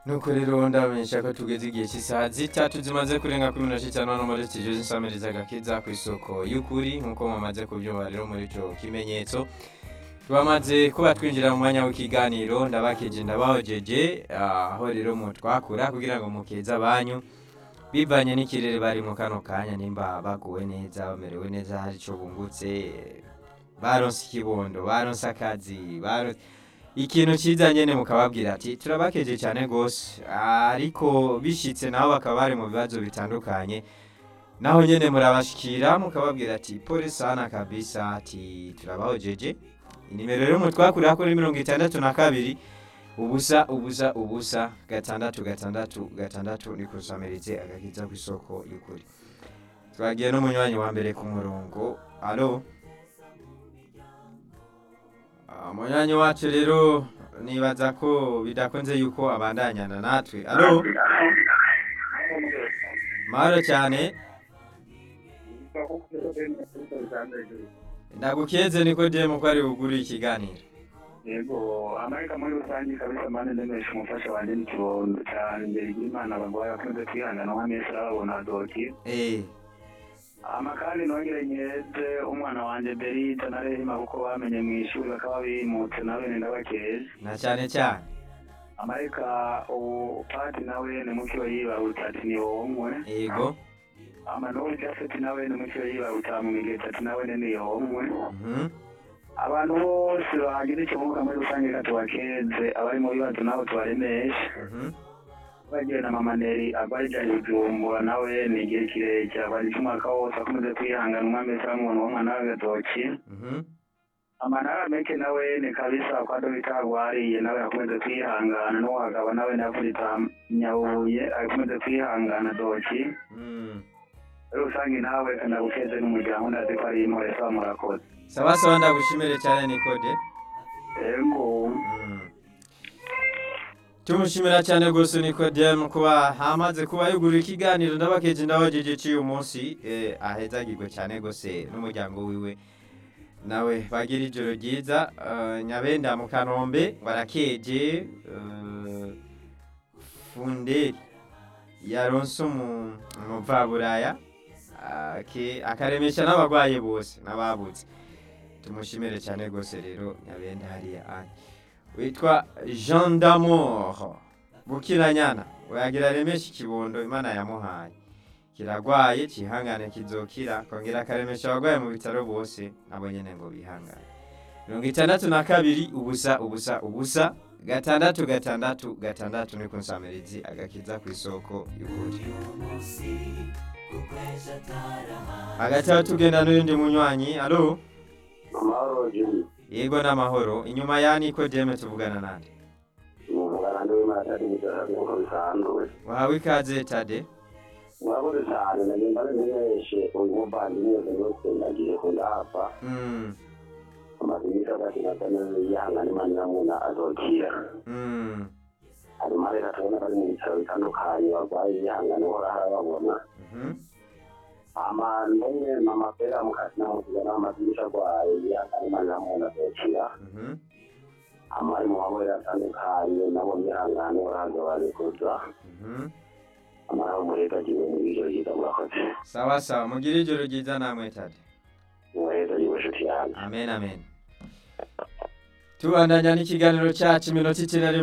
nuko rero ndabamenyesha ko tugeze igihe cy'isaha zitatu zimaze kurenga kuri minota itanu hano muri studio z'insamiriza agakiza ku isoko y'ukuri nk'uko mumaze kubyumva rero muri ico kimenyetso twamaze kuba twinjira mu mwanya w'ikiganiro ndabakeje ndabahojeje aho rero mu twakura kugira ngo mukeze abanyu bivanye n'ikirere bari mu kano kanya nimba baguwe neza bamerewe neza hari ico bungutse baronse ikibondo baronse akazi baronse ikintu cyiza nyene mukababwira ati turabakeje cyane gose ariko bishitse nabo bakaba bari mu bibazo bitandukanye naho nyene murabashikira mukababwira ati pole sana kabisa ati turabahojeje inimero rero mutwakurira kuri mirongo itandatu na kabiri ubusa ubusa ubusa gatandatu gatandatu gatandatu ni kusamirize agakiza ku isoko y'ukuri twagiye n'umunywanyi wa mbere ku murongo alo umunywanyi wacu rero nibaza ko bidakunze yuko abandanyana natwe alo mahoro cyane ndagukeze niko demu ko ari bugure ikiganiro yego amareka muri rusange kabisa mane ndemesha umufasha wanjye n'ikibondo cyane imbere y'imana bagwaye bakunze kwihangana nka mesi babona doki eh amakandi nongere nyeze umwana wanjye berita na rehima kuko bamenye mu ishuri bakaba bimutse na bene ndabakeze na cyane cyane amareka ubu pati nawe ni mukiwe yibarutse ati ni wonkwe yego amanori jafeti nawe ni mukiwe yibarutse mu migezi ati nawe ni yonkwe mhm abantu bose bagira ikimuga muri rusange katubakeze abari mu bibazo nabo tubaremeshe mhm bagiye na mama neri agwaye ijana ijumbura nawe ni igihe kirekire agwaje umwaka wose akomeze kwihangana umwami wese aramubona uwo mwana w'agatoki mhm amanara meke nawe ni kabisa kwa dogita agwariye nawe akomeze kwihangana n'uwagaba nawe navunita nyabuye akomeze kwihangana doki mm. muri rusange nawe ndagukeze n'umuryango ndazi ko ari intore saba murakoze sawa sawa ndagushimire cyane nikode ego Mm. tumushimira cyane rwose nikodemu kuba hamaze kuba yugura ikiganiro ndabakeje ndabageje ciye umunsi eh, ahezagirwe cyane rwose n'umuryango wiwe nawe bagira ijoro ryiza eh, nyabenda mu kanombe barakeje eh, funderi yaronse umu- umupfaburaya ake- akaremesha n'abarwayi bose n'ababutse tumushimire cyane rwose rero nyabenda hariya ari witwa jean d'amour bukiranyana wagira remesha ikibondo imana yamuhaye kiragwaye kihangane kizokira kongera akaremesha abarwayi mu bitaro bose nabo nyene ngo bihangane mirongo itandatu na kabiri ubusa ubusa ubusa gatandatu gatandatu gatandatu ni kunsamirizi agakiza ku isoko y'ukuri hagati aho tugenda n'uyundi munywanyi alo amahoro jimmy yego n'amahoro inyuma ya nikodeme tuvugana nande umugana ndiwe matari mujara nk'uko bisanzwe wahawe ikaze tade murakoze cyane nagenda namenyeshe uyu muvandimwe yose nagiye kundahapfa Mm, amaze iminsi atatu natane yihangana imana iramuna azokira mm, hanyuma rero tubona bari mu bitaro bitandukanye barwaye yihangana uhora harababona mhm, ama ndumwe mama pera mukasi namuzigana amaze iminsi arwaye yihangana imana iramuna azokira mhm. ama ari mu mabere atandukanye nabo yihangana uhora hagabanikuza Mhm. amara umurega agiwe mu biro yiga murakoze sawa sawa mugire ijoro ryiza namwe tade umurega yiwe nshuti yanjye amen amen tubandanya n'ikiganiro cyacu iminota ikenera